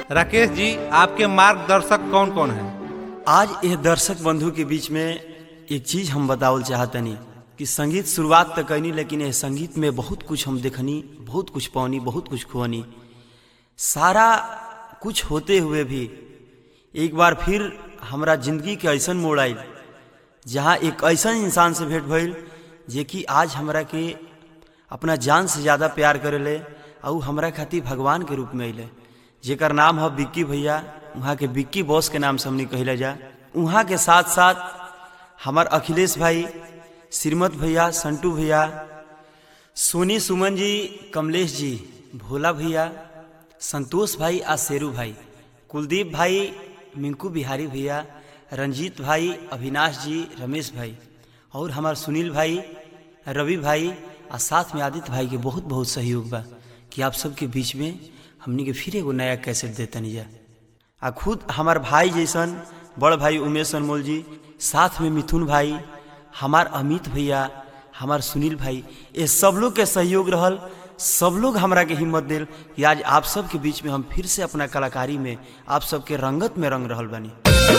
राकेश जी आपके मार्गदर्शक कौन कौन है आज यह दर्शक बंधु के बीच में एक चीज हम बतावल चाहतनी कि संगीत शुरुआत तो कैनी लेकिन यह संगीत में बहुत कुछ हम देखनी बहुत कुछ पौनी बहुत कुछ खुआनी सारा कुछ होते हुए भी एक बार फिर हमरा जिंदगी के ऐसा मोड़ आयल जहाँ एक ऐसा इंसान से भेंट भइल जे कि आज हमरा के अपना जान से ज़्यादा प्यार करेले और हमरा खातिर भगवान के रूप में अले जेकर नाम है बिक्की भैया वहाँ के बिक्की बॉस के नाम से हमने कहले जा वहाँ के साथ साथ हमार अखिलेश भाई श्रीमत भैया संटू भैया सोनी सुमन जी कमलेश जी भोला भैया संतोष भाई आ शेरू भाई कुलदीप भाई मिंकू बिहारी भैया रंजीत भाई अविनाश जी रमेश भाई और हमार सुनील भाई रवि भाई आ साथ में आदित्य भाई के बहुत बहुत सहयोग बा कि आप सबके बीच में हमनी के फिर एगो नया कैसेट देतनी जा आ खुद हमार भाई जैसन बड़ भाई उमेश अनमोल जी साथ में मिथुन भाई हमार अमित भैया हमार सुनील भाई ये सब लोग के सहयोग रहल सब लोग हमरा के हिम्मत दिल कि आज आप सब के बीच में हम फिर से अपना कलाकारी में आप सबके रंगत में रंग रहल बानी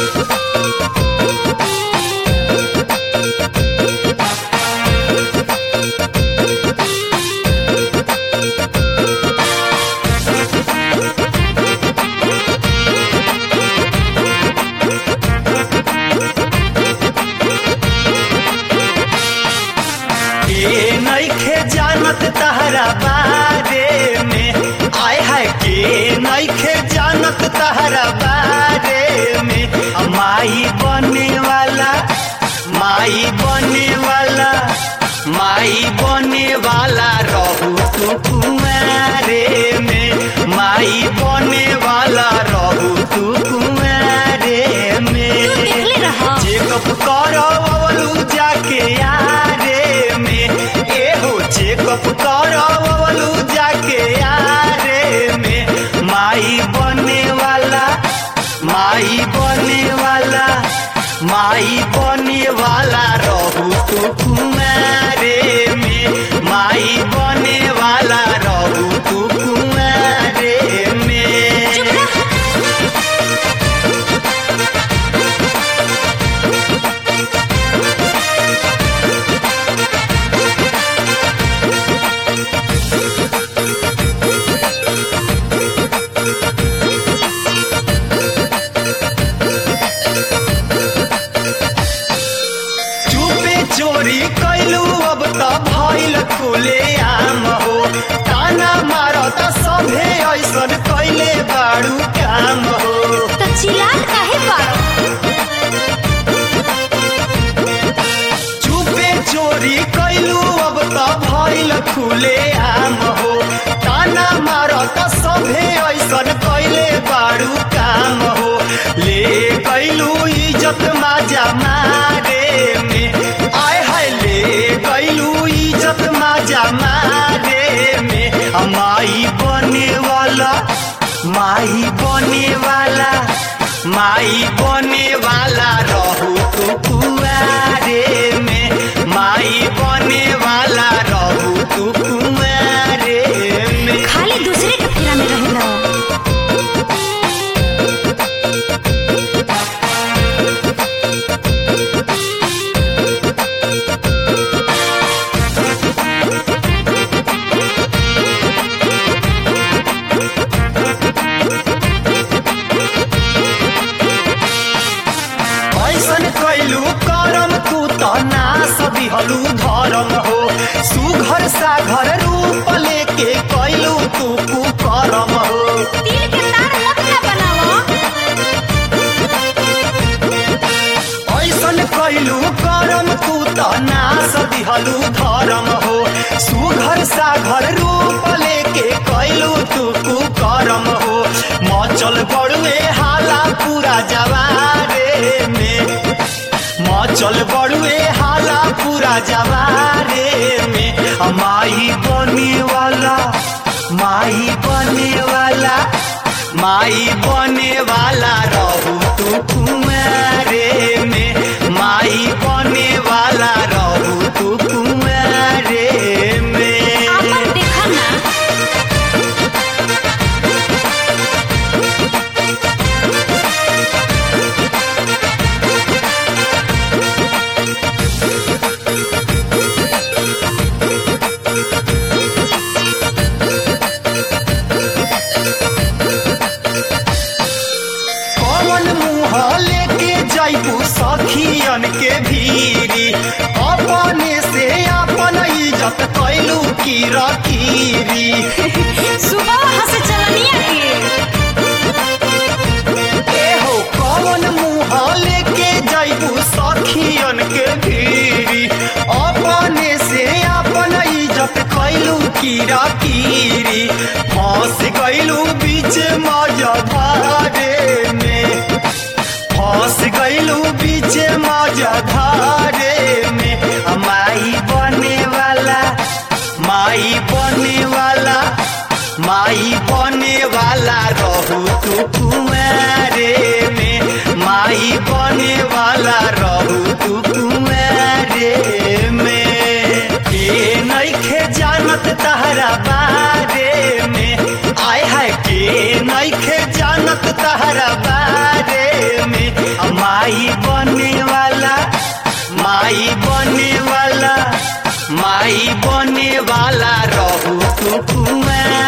के नइखे जानत तहरा बारे में आय है के नइखे जानत तहरा बारे में आ माई बने वाला माई बने वाला माई बने वाला रहू तू कुमारे में माई बने वाला रहू तू कुमारे में देखले रहा। चेकअप करवलू जाके यारे में एहो चेकअप करवलू जाके यारे में माई बने वाला माई बने वाला माई बने वाला रहू तू कुमारे में माई बने वाला रहू तू कुमारे में चुपे चोरी कैलू अब त भइल खुले आम हो ताना मारत सभे ऐसन कैले बाड़ू काम हो त चिल्लात काहे बाड़ो चुपे चोरी कैलू अब त भइल खुले आम हो ताना मारत सभे ऐसन कैले बाड़ू काम हो ले कैलू इज्जत माजा मारे में आय हाय ले कैलू इज्जत माजा मारे में आ माई बने वाला माई बने वाला माई बने वाला रहू तू कुआरे में माई बने वाला रहू तू कुआरे में खाली दूसरे के फेरा में रहेला ऐसन कैलू करम तू त नास दिहलू धरम हो सुघर साघर रूप लेके कैलू तू कुकरम हो तिल के तार मत ना बनावा ऐसन कैलू करम तू त नास दिहलू धरम हो सुघर साघर रूप लेके कैलू तू कुकरम हो मचल बड़ुए हाला पूरा जवारे में मचल बड़ुए हाला पूरा जवारे में आ माई बने वाला माई बने वाला माई बने वाला रहू तू कुमारे में माई बने वाला रहू तू कुमारे में आपन देखा ना सखियन के भीरी अपने से अपन इज्जत कैलू की रकीरी सुबह वहाँ से चलनिया के ए हो कौन मुँह लेके जैबू सखियन के भीरी अपने से अपन इज्जत कैलू की रकीरी फंस गैलू बीच मजधारे में फंस गैलू बीच मजधारे में आ माई बने वाला माई बने वाला माई बने वाला रहू तू कुमारे में माई बने वाला रहू तू कुमारे में के नइखे जानत तहरा बारे में आय हाय के नइखे जानत तहरा बारे में आ माई बने वाला माई बने वाला माई बने वाला रहू तू कुमार